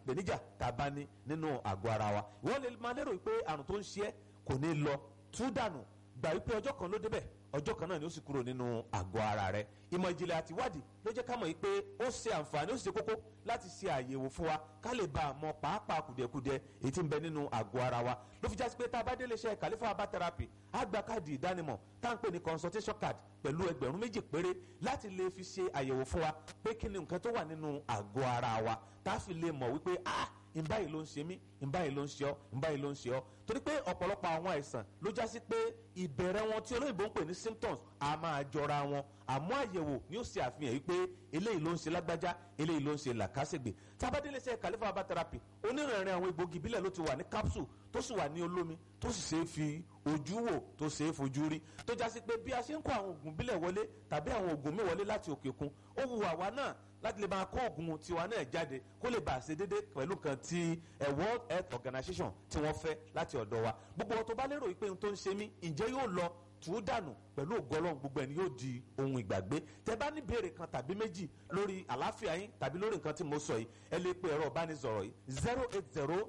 ìpèníjà tá a bá ní nínú àgọ́ ara wa wọ́n lè máa lérò pé àrùn tó ń ṣe é kò ní lọ tú dànù gbà wípé ọjọ́ kan ló débẹ̀ ọjọ́ kan náà ni ó sì kúrò nínú àgọ́ ara rẹ̀ ìmọ̀ ìjìnlẹ̀ àti ìwádìí ló jẹ́ ká mọ̀ pé ó ṣe àǹfààní ó sì ṣe kókó láti ṣe àyẹ̀wò fún wa ká lè bá a mọ pàápàá kùdìẹ̀kudiẹ èyí tí ń bẹ nínú àgọ́ ara wa ló fi jásí pé tá a bá délé iṣẹ́ Khalifa herbal therapy á gba káàdì ìdánimọ̀ tá à ń pè ní consultation card pẹ̀lú ẹgbẹ̀rún méjì péré láti lè fi ṣe àyẹ̀wò fún wa pé kí ni nǹkan tó wà nínú àgọ́ ara wa tá a fi lè mọ̀ wípé ah ìbáyìí ló ń ṣe mí ìbáyìí ló ń ṣe ọ́ ìbáyìí ló ń ṣe ọ́ torí pé ọ̀pọ̀lọpọ̀ àwọn àìsàn ló já sí pé ìbẹ̀rẹ̀ wọn tí olóyìnbó ń pè ní symptoms a máa jọra wọn àmọ́ àyẹ̀wò ni ó ṣe àfihàn yìí pé eléyìí ló ń ṣe lágbájá eléyìí ló ń ṣe làkàṣègbè tábàdélé iṣẹ́ Khalifa herbal therapy onírìnrìn àwọn egbògi ìbílẹ̀ ló ti wà ní capsule tó sì wà ní olómi tó sì ṣe é fi ojú wò tó ṣe é fojú rí tó já sí pé bí a ṣe ń kó àwọn oògùn ìbílẹ̀ wọlé tàbí àwọn oògùn mi wọlé láti òkè òkun ó wu àwa náà láti lè máa kó oògùn tiwa náà jáde kó lè bá a ṣe déédéé pẹ̀lú kan ti World Health Organization tí wọ́n fẹ́ láti ọ̀dọ̀ wa gbogbo ọ̀tọ̀ bá lérò pé ohun tó ń ṣe mí ǹjẹ́ yóò lọ tù ú dànù pẹ̀lú ògọ́lọ́hún gbogbo ẹni yóò di ohun ìgbàgbé tẹ bá ní béèrè kan tàbí méjì lórí àlàáfíà yín tàbí lórí nǹkan tí mo sọ yìí ẹ lè pe ẹ̀rọ ìbánisọ̀rọ̀ yìí zero eight zero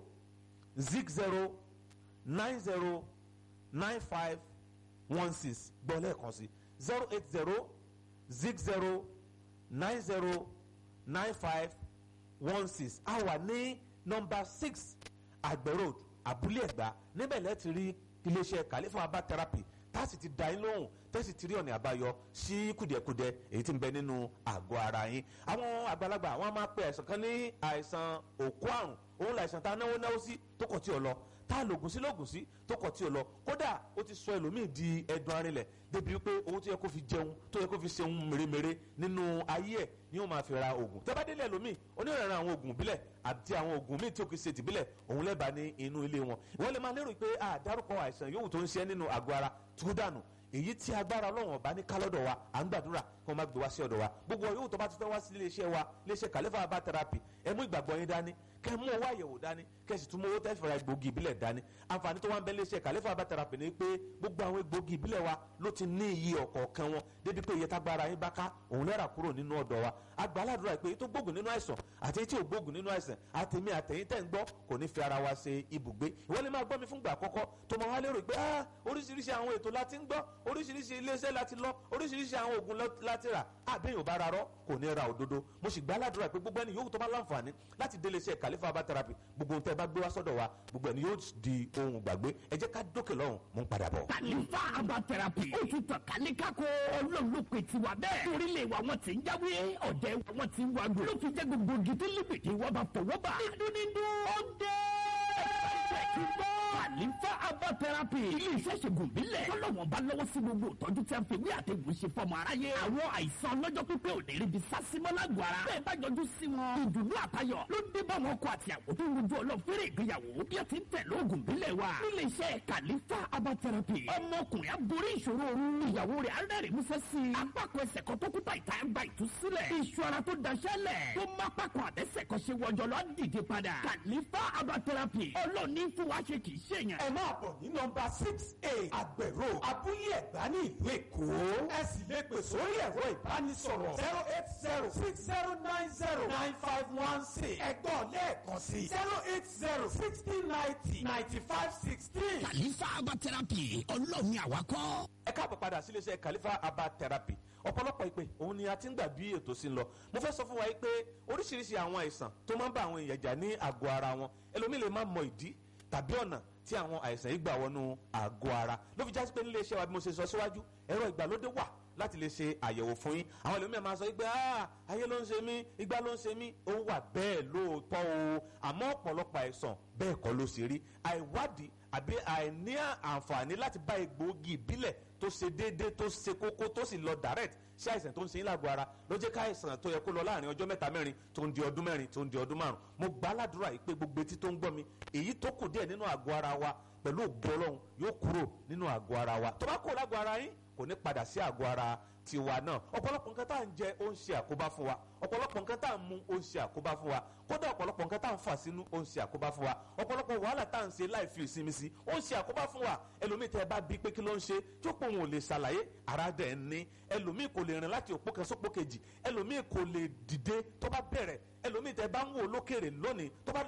zig zero nine zero nine five one six gbọ́ lẹ́ẹ̀kan sí zero eight zero zig zero nine zero nine five one six a wà ní nọ́mbà six àgbẹ̀ road abúlé ẹ̀gbá níbẹ̀ lẹ́ẹ̀ ti rí iléeṣẹ́ Khalifa herbal therapy tá a sì ti dá yín lóhùn tẹ́sí ti rí ọ̀nà àbáyọ sí kùdìẹ̀kudiẹ èyí tí ń bẹ nínú àgọ́ ara yín àwọn àgbàlagbà wọn máa pe àìsàn kan ní àìsàn òkú àrùn òun làìsàn tá a náwó náwó sí tó kọ̀ tí ò lọ tá a lògùn sí lògùn sí tó kọ̀ tí ò lọ kódà ó ti sọ ẹlòmíì di ẹdun arinlẹ̀ débi wípé owó tó yẹ kó fi jẹun tó yẹ kó fi ṣeun mèremère nínú ayé ẹ̀ ni ó máa fi ra oògùn tẹ́bádélé ẹlòmíì onírànràn àwọn oògùn bílẹ̀ àti àwọn oògùn míì tí ó kì í ṣe tìbílẹ̀ òun lẹ́bàá ní inú ilé wọn ìwọ́n lè máa lérò pé àdárúkọ àìsàn yòówù tó ń ṣe nínú àgọ́ ara tó dànù èyí tí agbára ọlọ́run ọba ní kálọ́dọ̀ wa à ń gbàdúrà kí wọ́n má gbé wá sí ọ̀dọ̀ wa gbogbo yòówù tó bá ti fẹ́ wá sí iléeṣẹ́ wa iléeṣẹ́ Khalifa herbal therapy ẹ mú ìgbàgbọ́ yín dání kẹ́ mú owó àyẹ̀wò dání kẹ́ sì tún mú owó tẹ́fẹ̀rẹ̀ egbògi ìbílẹ̀ dání àǹfààní tó wá ń bẹ iléeṣẹ́ Khalifa herbal therapy ni pé gbogbo àwọn egbògi ìbílẹ̀ wa ló ti ní iye ọ̀kọ̀ọ̀kan wọn débi pé iye tágbára yín bá ká òun lẹ́rà kúrò nínú ọ̀dọ̀ wa agbáládùra pé tó gbógun nínú àìsàn àti tí ò gbógun nínú àìsàn àtẹ̀mí àtẹ̀yìn tẹ̀ ń gbọ́ kò ní fi ara wa ṣe ibùgbé ìwọ́n lè máa gbọ́ mi fúngbà àkọ́kọ́ tó máa wá lérò pé ah oríṣiríṣi àwọn ètò láti ń gbọ́ oríṣiríṣi iléeṣẹ́ láti lọ oríṣiríṣi àwọn oògùn láti rà àbẹ́yìn ò bá ra rọ́ kò ní ra òdodo mo sì gbáládùra pé gbogbo ẹni yòówù tó bá láǹfààní láti délé iṣẹ́ Khalifa herbal therapy gbogbo ohun tẹ́ bá gbé wá sọ́dọ̀ wa gbogbo ẹni yóò di ohun gbàgbé ẹ jẹ́ ká dókè lọ́hùn mò ń padà bọ̀. Khalifa herbal therapy ó ti tàn kálí kákó ọlọ́run ló pe tiwa bẹ́ẹ̀ torílẹ̀ wa wọn ti ń jáwé ọ̀dẹ̀ wa wọn ti ń wagò ló fi jẹ́ gbogbo gidi líbìdì wọn bá fọwọ́ bá nínú nínú ó dé ẹ̀ẹ́dẹ̀kí gbọ́. Khalifa herbal therapy ilé iṣẹ́ ṣègùn bílẹ̀ tọ́lọ́wọ́n bá lọ́wọ́ sí gbogbo ìtọ́jú tí a fi wí àtẹ̀gùn ṣe fọmọ aráyé àwọn àìsàn ọlọ́jọ́ pípẹ́ ò ní rí bi sásímọ́ lágọ̀ọ́ ara bẹ́ẹ̀ bá yọjú sí wọn ìdùnnú àtayọ̀ ló dé bá wọn kọ àti àwọn tó ń rojú ọlọ́fẹ́rẹ́ ìgbéyàwó bí a ti ń tẹ̀ lóògùn bílẹ̀ wa nílé iṣẹ́ Khalifa herbal therapy ọmọkùnrin aborí ìṣòro ooru ìyàwó rẹ̀ arẹ́rìn músẹ́ sí i apákan ẹsẹ̀ kan tó kúta ìta ń gba ìtúsílẹ̀ iṣu ara tó daṣẹ́lẹ̀ tó má pákan àbẹ́sẹ̀ kan ṣe wọjọ lọ dìde padà Khalifa herbal therapy ọlọ́ọ̀ni fún wa ṣe kì í ṣèyàn. ẹ máa bọ̀ ní nọ́mbà six eight àgbẹ̀rò abúlé ẹ̀gbá ní ìlú èkó ẹ sì lè pè sórí ẹ̀rọ ìbánisọ̀rọ̀ zero eight zero six zero nine zero nine five one six ẹgbọ́n lẹ́ẹ̀kan sí zero eight zero sixteen ninety ninety five sixteen. Khalifa herbal therapy ọlọ́ọ̀ni àwakọ́. ẹ káàbọ̀ padà sí iléeṣẹ́ Khalifa herbal therapy ọ̀pọ̀lọpọ̀ ìpè òun ni a ti ń gbà bí ètò sí ń lọ mo fẹ́ sọ fún wa yìí pé oríṣiríṣi àwọn àìsàn tó máa ń bá àwọn èèyàn jà ní àgọ́ ara wọn ẹlòmíì lè má mọ ìdí tàbí ọ̀nà tí àwọn àìsàn yìí gbà wọnú àgọ́ ara ló fi jásí pé nílé iṣẹ́ wa bí mo ṣe sọ síwájú ẹ̀rọ ìgbàlódé wà láti lè ṣe àyẹ̀wò fún yín àwọn ẹlòmíràn máa sọ pé ayé ló ń ṣe mí igbá ló ń ṣe mí ó wà bẹ́ẹ̀ lóòótọ́ o àmọ́ ọ̀pọ̀lọpọ̀ àìsàn bẹ́ẹ̀ kọ́ ló ṣe rí àìwádìí àbí àìní àǹfààní láti bá egbòogi ìbílẹ̀ tó ṣe déédéé tó ṣe kókó tó sì lọ direct sí àìsàn tó ń ṣe yín lágọ̀ọ́ ara ló jẹ́ ká àìsàn tó yẹ kó lọ láàrin ọjọ́ mẹ́ta mẹ́rin tó ń di ọdún mẹ́rin tó ń di ọdún márùn mo gbà ládùúrà yìí pé gbogbo etí tó ń gbọ́ mi èyí tó kù díẹ̀ nínú àgọ́ ara wa pẹ̀lú ògbó ọlọ́run yóò kúrò nínú àgọ́ ara wa tó bá kúrò lágọ̀ọ́ ara yín kò ní padà sí àgọ́ ara tiwa náà ọ̀pọ̀lọpọ̀ nǹkan tá à ń jẹ ó ń ṣe àkóbá fún wa ọ̀pọ̀lọpọ̀ nǹkan tá à ń mu ó ń ṣe àkóbá fún wa kódà ọ̀pọ̀lọpọ̀ nǹkan tá à ń fà sínú ó ń ṣe àkóbá fún wa ọ̀pọ̀lọpọ̀ wàhálà tá à ń ṣe láì fi ìsinmi sí ó ń ṣe àkóbá fún wa ẹlòmíì tẹ́ ẹ bá bí pé kí ló ń ṣe tí ó pọ̀ òun ò lè ṣàlàyé ara dẹ̀ ń ní ẹlòmíì kò lè rìn láti òpó kan sópó kejì ẹlòmíì kò lè dìde tó bá bẹ̀rẹ̀ ẹlòmíì tẹ́ ẹ bá ń wò lókèrè lónìí tó bá